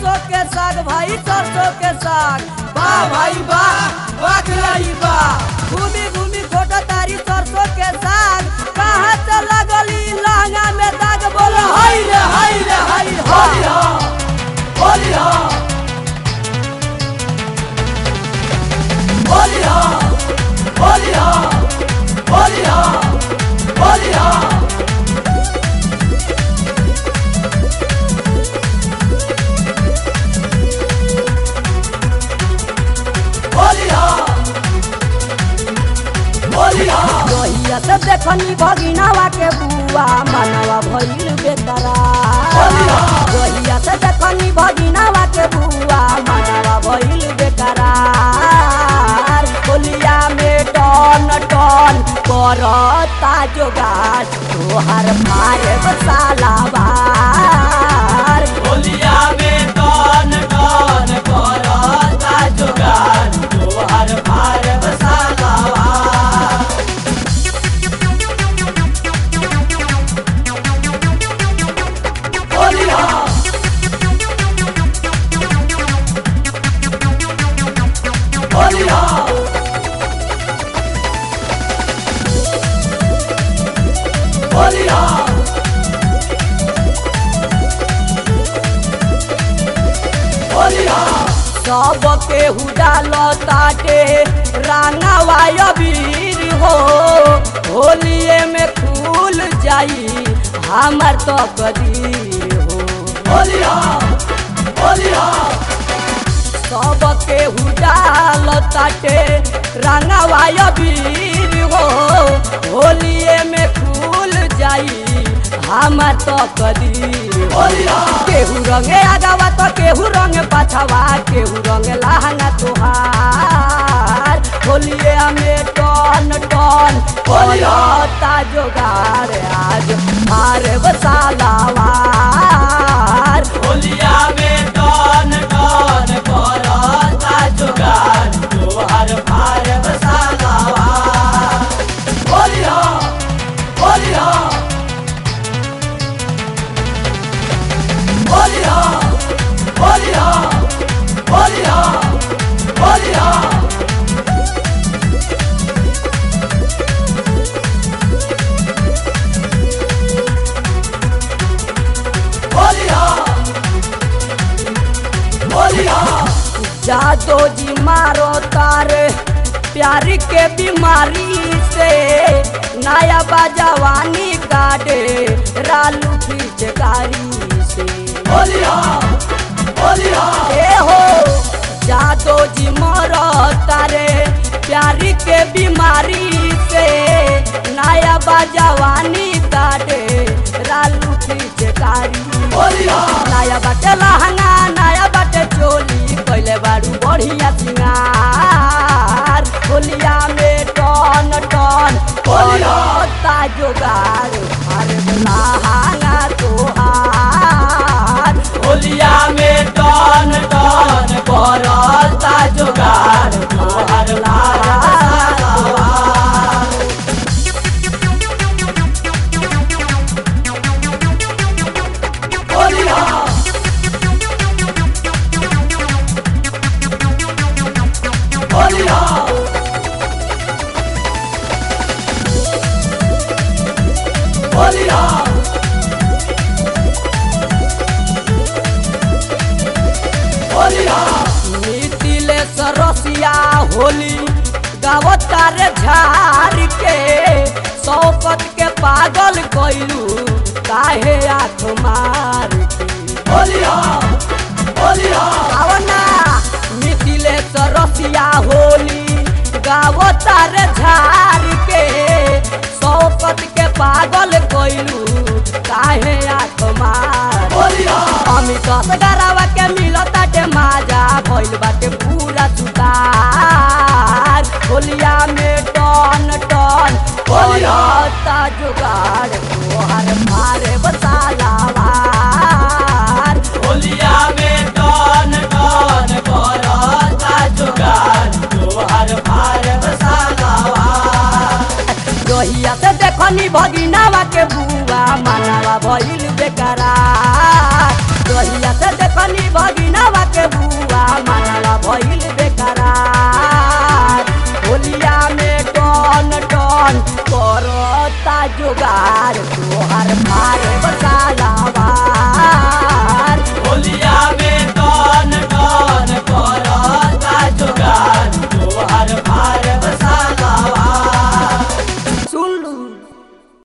सरसों के साग भाई सरसों के साग वाह भाई वाह वाह खिलाई वाह घूमी घूमी फोटो तारी सरसों के साग कहाँ से लगली लहंगा में दाग बोलो हाय रे हाय रे हाय हाय होली हो होली हो होली हो होली हो होली हो होली हो होली हो रोहिया से देखनी भगिनावा के बुआ मनवा भइल बेकरार रोहिया से देखनी भगिनावा के बुआ मनवा भइल बेकरार होलिया में टन टन करता जोगार तोहर मारे बसालाबार होलिया में टन टन करता जुगान तोहर भार बसालावा होलिया होलिया होलिया होलिया सब केहू डालताटे रांगावा अबीर हो होलिए में खुल जाई हमर तो कदीर हो होलिया होलिया सब केहू डालताटे रांगावा अबीर हो होलिए में खुल जाई हमर तो कदीर हो होलिया केहू रंगे आगावा तो केहू रंगे पाछावा केहू रंगे लहंगा तुहार होलिए में टन टन होता जोगार आज मारे बसालावार होलिया में टन टन करता जुगान तोहर भार बसालावा होलिया होलिया होलिया होलिया होलिया होलिया होलिया होलिया जादो जी मारो तारे प्यार के बीमारी से नया बाजवानी काटे रालू पिचकारी से होलिया होलिया ए हो जादो जी मरो तारे प्यार के बीमारी से नया बाजवानी काटे रालू पिचकारी होलिया नया बाटे लहंगा नया बाटे चोली कैले बारू बढ़िया सिंगार होलिया में टन टन करता जोगार अरे लहंगा तोहार होलिया में टन टन करता जुगान तोहर भार बसालावा होलिया होलिया होलिया होलिया मिथिले सरसिया होली गावता रे झार के शौकत के पागल कैलू काहे आँख मार के होलिया होलिया आवना मिथिले सरसिया होली गावता रे झार के शौकत के पागल कैलू काहे आँख मार होलिया अमित गरावा के मिलता के माजा भइल बाटे पूरा सुतार होलिया में टन टन होलिया जुगाड़ तोहर मारे बसालावार होलिया में टन टन करता जुगान तोहर भार बसालावा रोहिया से देखनी भगिनावा के बुआ मनावा भइल बेकरार दहिया से देखनी भगिनवा के बुआ मनला भइल बेकरार होलिया में टन टन करता जुगार तोहर मारे